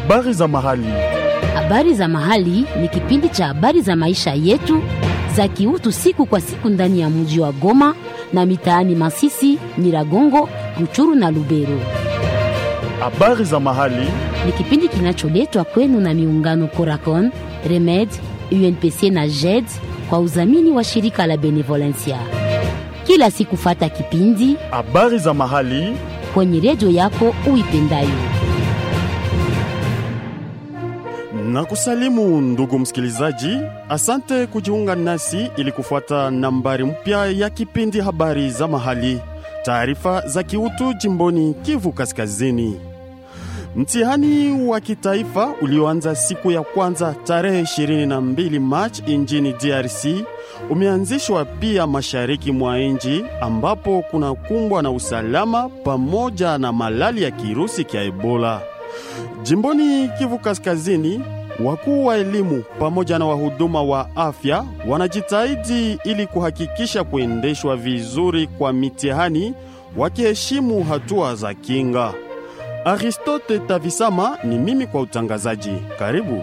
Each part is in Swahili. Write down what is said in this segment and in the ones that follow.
Habari za mahali. Habari za mahali ni kipindi cha habari za maisha yetu za kiutu siku kwa siku ndani ya mji wa Goma na mitaani Masisi, Nyiragongo, Ruchuru na Lubero. Habari za mahali. Ni kipindi kinacholetwa kwenu na miungano Coracon, Remed, UNPC na JED kwa udhamini wa shirika la Benevolencia. Kila siku fata kipindi Habari za mahali. kwenye redio yako uipendayo. Na kusalimu ndugu msikilizaji, asante kujiunga nasi ili kufuata nambari mpya ya kipindi habari za mahali, taarifa za kiutu jimboni Kivu Kaskazini. Mtihani wa kitaifa ulioanza siku ya kwanza tarehe 22 Machi nchini DRC umeanzishwa pia mashariki mwa nchi ambapo kuna kumbwa na usalama pamoja na malali ya kirusi kya Ebola. Jimboni Kivu Kaskazini, wakuu wa elimu pamoja na wahuduma wa afya wanajitahidi ili kuhakikisha kuendeshwa vizuri kwa mitihani wakiheshimu hatua za kinga. Aristote Tavisama ni mimi kwa utangazaji. Karibu.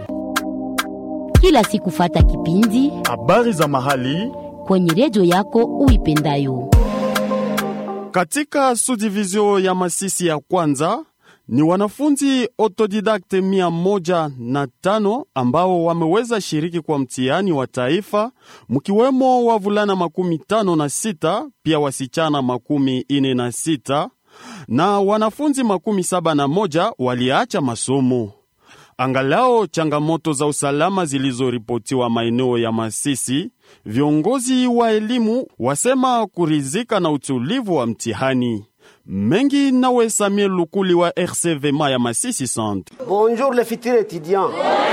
Kila siku fata kipindi Habari za mahali kwenye redio yako uipendayo. katika sudivizio ya Masisi ya kwanza ni wanafunzi autodidakte mia moja na tano ambao wameweza shiriki kwa mtihani wa taifa, mkiwemo wavulana makumi tano na sita pia wasichana makumi ine na sita na wanafunzi makumi saba na moja waliacha masomo. Angalao changamoto za usalama zilizoripotiwa maeneo ya Masisi, viongozi wa elimu wasema kurizika na utulivu wa mtihani. Mengi nawe Samuel Lukuli wa RCVMA ya Masisi Centre. Bonjour les futurs étudiants.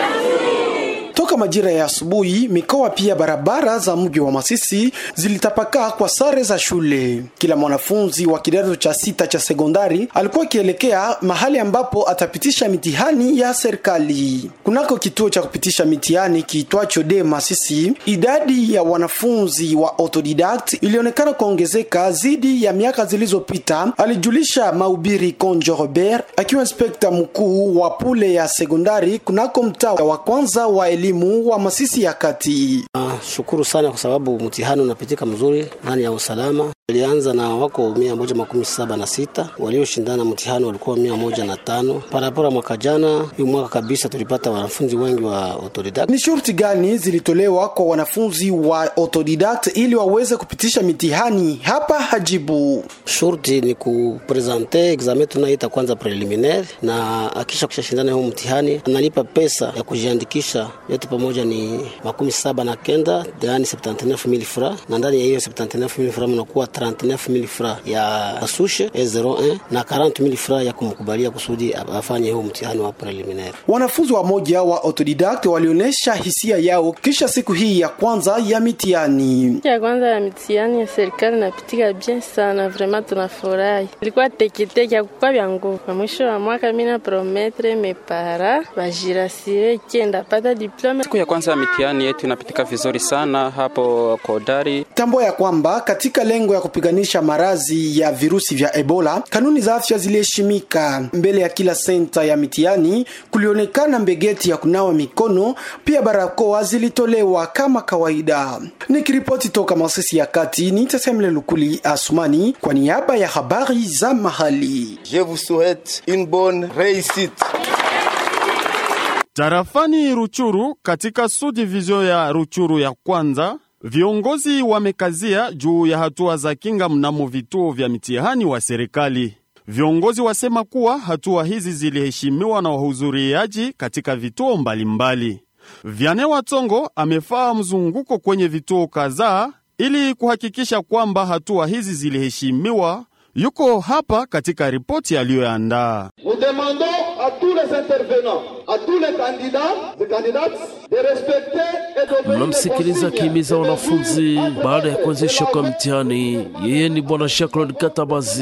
Toka majira ya asubuhi, mikoa pia barabara za mji wa Masisi zilitapakaa kwa sare za shule. Kila mwanafunzi wa kidato cha sita cha sekondari alikuwa akielekea mahali ambapo atapitisha mitihani ya serikali. Kunako kituo cha kupitisha mitihani kiitwacho de Masisi, idadi ya wanafunzi wa autodidact ilionekana kuongezeka zidi ya miaka zilizopita, alijulisha Maubiri Konjo Robert akiwa inspekta mkuu wa pule ya sekondari kunako mtaa wa kwanza wa elimu wa Masisi ya kati. Ah, shukuru sana kwa sababu mtihani unapitika mzuri ndani ya usalama. Ilianza na wako mia moja makumi saba na sita walioshindana mtihani walikuwa mia moja na tano parapora mwaka jana. Hii mwaka kabisa tulipata wanafunzi wengi wa autodidact. Ni shurti gani zilitolewa kwa wanafunzi wa autodidact ili waweze kupitisha mitihani? Hapa hajibu. Shurti ni kupresente examen tunaita kwanza preliminaire, na akisha kushashindana huo mtihani analipa pesa ya kujiandikisha yote pamoja ni makumi saba na kenda yaani 79000 fra, na ndani ya hiyo 79000 fra mnakuwa 39000 fra ya sushe E01 na 40000 fra ya kumkubalia kusudi afanye huo mtihani wa preliminaire. Wanafunzi wa moja wa autodidact walionyesha hisia yao kisha siku hii ya kwanza ya mitihani. ya kwanza ya mitihani ya serikali napitika bien sana, vraiment tunafurahi. Ilikuwa teketeke akukwa vya nguvu. Kwa mwisho wa mwaka mina prometre mepara bajirasire kenda pata diplome. Siku ya kwanza ya mitihani yetu inapitika vizuri sana hapo Kodari. Tambo ya kwamba katika lengo ya kupiganisha maradhi ya virusi vya Ebola, kanuni za afya ziliheshimika. Mbele ya kila senta ya mitihani kulionekana mbegeti ya kunawa mikono, pia barakoa zilitolewa kama kawaida. Nikiripoti toka Masisi ya kati, ni Tasemle Lukuli Asumani kwa niaba ya habari za mahali. Je vous souhaite une bonne réussite. Tarafani Ruchuru katika sudivizio ya Ruchuru ya kwanza, viongozi wamekazia juu ya hatua za kinga mnamo vituo vya mitihani wa serikali. Viongozi wasema kuwa hatua hizi ziliheshimiwa na wahudhuriaji katika vituo mbalimbali. Vyane Watongo amefaa mzunguko kwenye vituo kadhaa ili kuhakikisha kwamba hatua hizi ziliheshimiwa. Yuko hapa katika ripoti aliyoandaa. Nous demandons à tous les intervenants, à tous les candidats, les candidates, de respecter et d'obéir Mnamsikiliza akihimiza wanafunzi baada ya kuanzishwa kwa mtihani. Yeye ni bwana Shaklon Katabazi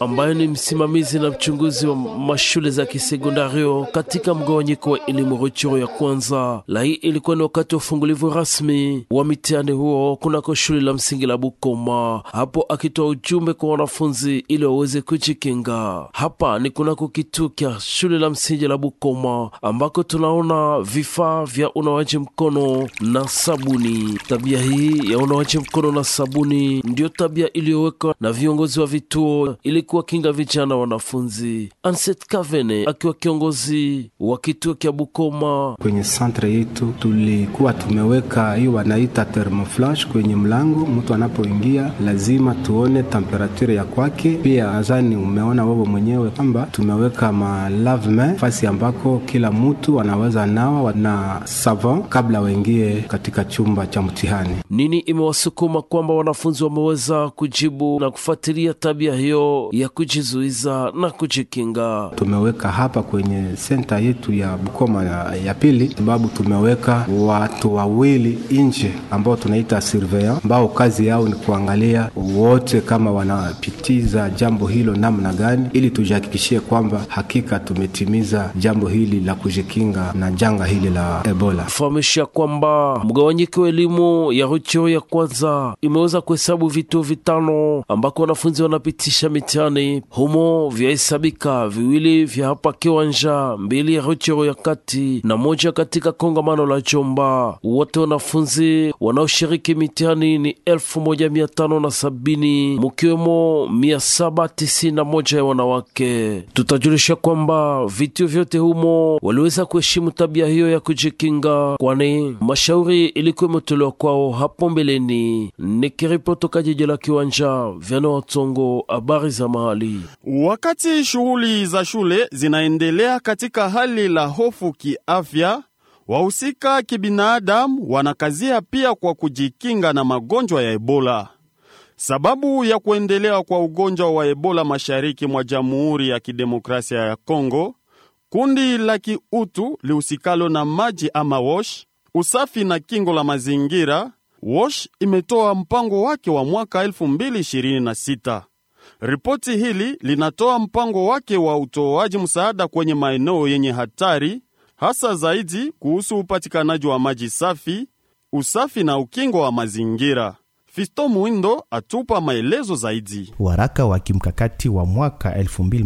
ambaye ni msimamizi na mchunguzi wa mashule za kisekondario katika mgawanyiko wa elimu Ruchuru ya kwanza. La hii ilikuwa ni wakati wa ufungulivu rasmi wa mitihani huo kunako shule la msingi la Bukoma, hapo akitoa ujumbe kwa wanafunzi ili waweze kujikinga. Hapa ni kunako kituo kya shule la msingi la Bukoma ambako tunaona vifaa vya unawaji mkono na sabuni. Tabia hii ya unawaji mkono na sabuni ndiyo tabia iliyowekwa na viongozi wa vituo ili kuwakinga vijana wanafunzi. Anset Kavene akiwa kiongozi wa kituo kya Bukoma. Kwenye santre yetu tulikuwa tumeweka hiyo wanaita thermoflash kwenye mlango, mtu anapoingia lazima tuone temperature ya kwake. Pia azani umeona wewe mwenyewe kwamba tumeweka malavme fasi ambako kila mtu anaweza nawa na savon kabla waingie katika chumba cha mtihani. Nini imewasukuma kwamba wanafunzi wameweza kujibu na kufuatilia tabia hiyo ya kujizuiza na kujikinga? Tumeweka hapa kwenye senta yetu ya Bukoma ya, ya pili, sababu tumeweka watu wawili nje ambao tunaita surveillant, ambao kazi yao ni kuangalia wote kama wanapitiza jambo hilo namna gani, ili tujihakikishie kwamba hakika tumetimiza jambo hili la kujikinga na janga hili la Ebola. Fahamisha kwamba mgawanyiko wa elimu ya Ruchuru ya kwanza imeweza kuhesabu vituo vitano ambako wanafunzi wanapitisha mitihani humo, vyahesabika viwili vya hapa Kiwanja, mbili ya Ruchuru ya kati na moja katika kongamano la Jomba. Wote wanafunzi wanaoshiriki mitihani ni elfu moja mia tano na sabini mukiwemo mia saba tisini na moja ya wanawake. Tutajulisha kwamba vituo vyote humo waliweza kuheshimu tabia hiyo ya kujikinga, kwani mashauri ilikuwa imetolewa kwao hapo mbeleni. Nikiripoti toka jiji la Kiwanja, Vyano Watsongo, habari za mahali. Wakati shughuli za shule zinaendelea katika hali la hofu kiafya, wahusika kibinadamu wanakazia pia kwa kujikinga na magonjwa ya Ebola. Sababu ya kuendelea kwa ugonjwa wa Ebola mashariki mwa Jamhuri ya Kidemokrasia ya Kongo, kundi la kiutu lihusikalo na maji ama WASH, usafi na kingo la mazingira, WASH imetoa mpango wake wa mwaka 2026. Ripoti hili linatoa mpango wake wa utoaji msaada kwenye maeneo yenye hatari, hasa zaidi kuhusu upatikanaji wa maji safi, usafi na ukingo wa mazingira. Fisto Muindo atupa maelezo zaidi. Waraka wa kimkakati wa mwaka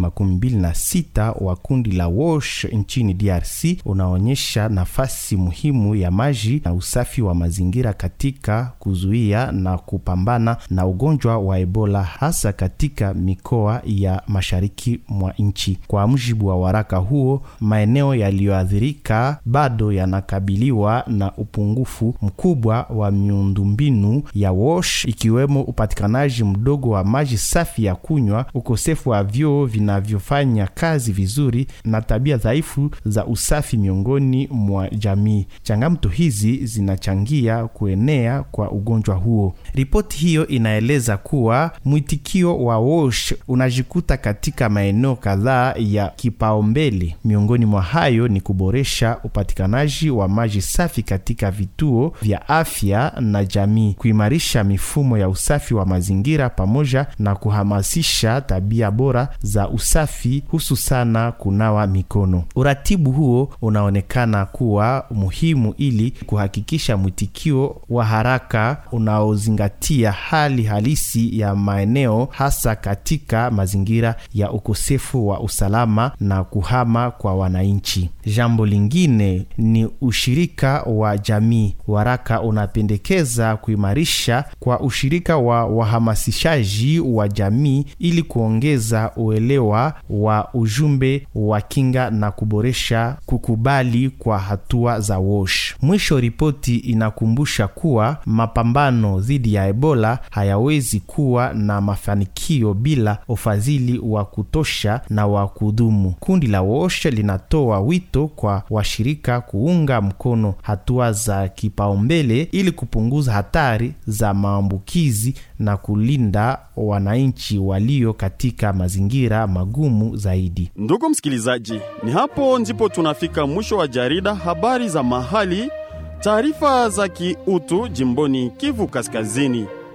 2026 wa kundi la WASH nchini DRC unaonyesha nafasi muhimu ya maji na usafi wa mazingira katika kuzuia na kupambana na ugonjwa wa Ebola hasa katika mikoa ya mashariki mwa nchi. Kwa mujibu wa waraka huo, maeneo yaliyoathirika bado yanakabiliwa na upungufu mkubwa wa miundombinu ya WASH ikiwemo upatikanaji mdogo wa maji safi ya kunywa, ukosefu wa vyoo vinavyofanya kazi vizuri na tabia dhaifu za usafi miongoni mwa jamii. Changamoto hizi zinachangia kuenea kwa ugonjwa huo. Ripoti hiyo inaeleza kuwa mwitikio wa WASH unajikuta katika maeneo kadhaa ya kipaumbele. Miongoni mwa hayo ni kuboresha upatikanaji wa maji safi katika vituo vya afya na jamii, kuimarisha mifumo ya usafi wa mazingira pamoja na kuhamasisha tabia bora za usafi hususana kunawa mikono. Uratibu huo unaonekana kuwa muhimu ili kuhakikisha mwitikio wa haraka unaozingatia hali halisi ya maeneo hasa katika mazingira ya ukosefu wa usalama na kuhama kwa wananchi. Jambo lingine ni ushirika wa jamii. Waraka unapendekeza kuimarisha kwa ushirika wa wahamasishaji wa jamii ili kuongeza uelewa wa ujumbe wa kinga na kuboresha kukubali kwa hatua za WASH. Mwisho, ripoti inakumbusha kuwa mapambano dhidi ya Ebola hayawezi kuwa na mafanikio bila ufadhili wa kutosha na wa kudumu. Kundi la WASH linatoa wito kwa washirika kuunga mkono hatua za kipaumbele ili kupunguza hatari za maambukizi na kulinda wananchi walio katika mazingira magumu zaidi. Ndugu msikilizaji, ni hapo ndipo tunafika mwisho wa jarida habari za mahali, taarifa za kiutu jimboni Kivu Kaskazini.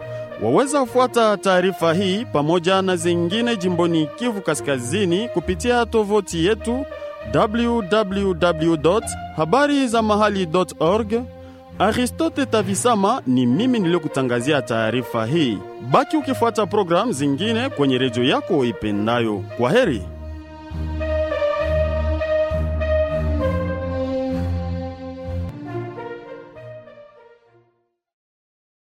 Waweza fuata taarifa hii pamoja na zingine jimboni Kivu Kaskazini kupitia tovuti yetu www habari za mahali.org. Aristote Tavisama ni mimi niliyokutangazia taarifa hii. Baki ukifuata programu zingine kwenye redio yako ipendayo. Kwa heri.